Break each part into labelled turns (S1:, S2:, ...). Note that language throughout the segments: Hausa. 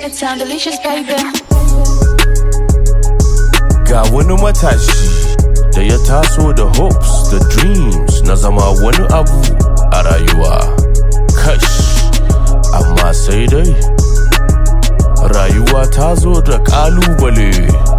S1: it sound delicious, baby.
S2: Ga wani matashi da ya taso da hopes da dreams na zama wani abu a rayuwa. Kash, amma sai dai rayuwa ta zo da ƙalubale.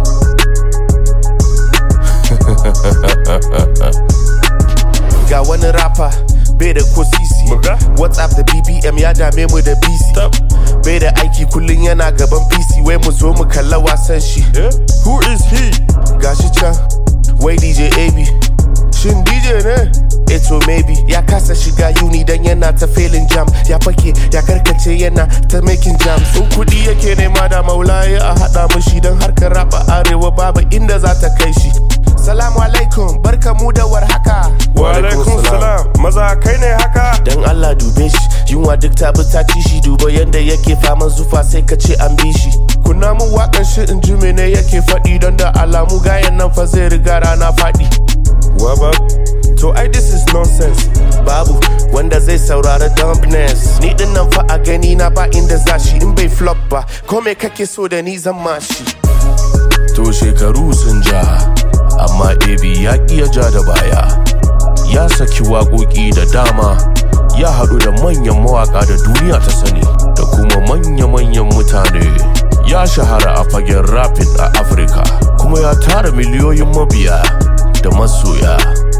S3: ga wani rapper bai da ko sisi
S2: Muga?
S3: whatsapp da bbm ya dame mu da bc bai da aiki kullum yana gaban pc wai mu zo mu kalla wasan shi
S2: Who is he?
S3: gashi can wai dj ab shin dj ne eto maybe ya kasa shiga uni dan yana ta felin jam ya fake ya karkace yana ta making jams in kudi yake nema da maulaye a hada mushi don harkar rapa arewa babu inda za ta kai shi salamu alaikum barka mu da warhaka
S2: Wa alaikum salam. Maza kai ne haka?
S3: dan Allah dube shi yunwa duk ta bi ta ci shi duba yanda yake faman zufa sai ka ce an bi shi kunna mun wakan shi in ji mene yake faɗi don da alamu gayan nan fa zai riga rana faɗi
S2: Waba. To ai this is nonsense.
S3: babu wanda zai saurari dumbness ni din nan fa a gani na ba inda za shi in bai flop ba ko me kake so da ni zan mashi
S2: To shekaru sun ja, amma Ebi ya ƙi ya ja da baya. Ya saki waƙoƙi da dama, ya haɗu da manyan mawaƙa da duniya ta sani, da kuma manya-manyan mutane. Ya shahara a fagen rapid a Afirka, kuma ya tara miliyoyin mabiya da masoya.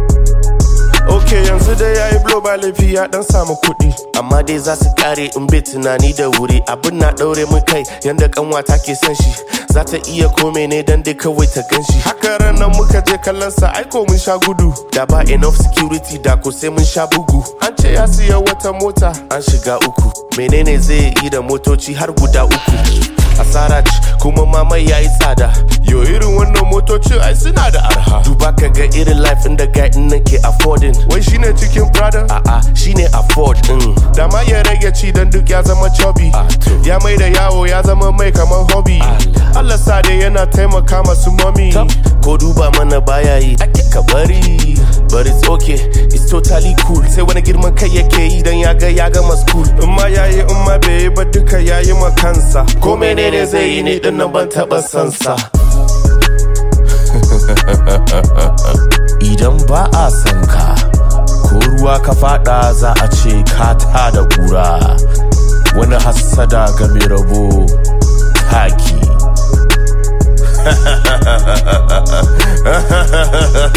S3: ok yanzu dai yayi blow ba laifi ya dan samu kuɗi amma dai za su kare in bai tunani da wuri abin na ɗaure mun kai yanda kanwata ke son shi za ta iya kome ne dan dai kawai ta gan shi haka ranar muka je kallon sa aiko mun sha gudu da ba enough security da ko sai mun sha bugu an ce ya siya wata mota an shiga uku menene zai yi da motoci har guda uku asara ce kuma mamai yayi tsada yo irin wannan motocin ai suna da arha duba ka ga irin life inda guy din nan ke affording wai shine cikin prada a'a shine afford din da ma ya rage ci dan duk ya zama chubby ya mai da yawo ya zama mai kaman hobby Allah sa dai yana taimaka masu mommy ko duba mana baya yi ake ka bari but it's okay it's totally cool sai wani girman kai yake yi dan ya ga ya gama school in ma yayi in ma bai yi ba duka yayi ma kansa ko menene zai yi ni din nan ban taba sansa
S2: Idan ba a san ka, ko ruwa ka fada za a ce ka ta da kura. Wani hassada ga mai rabo taki.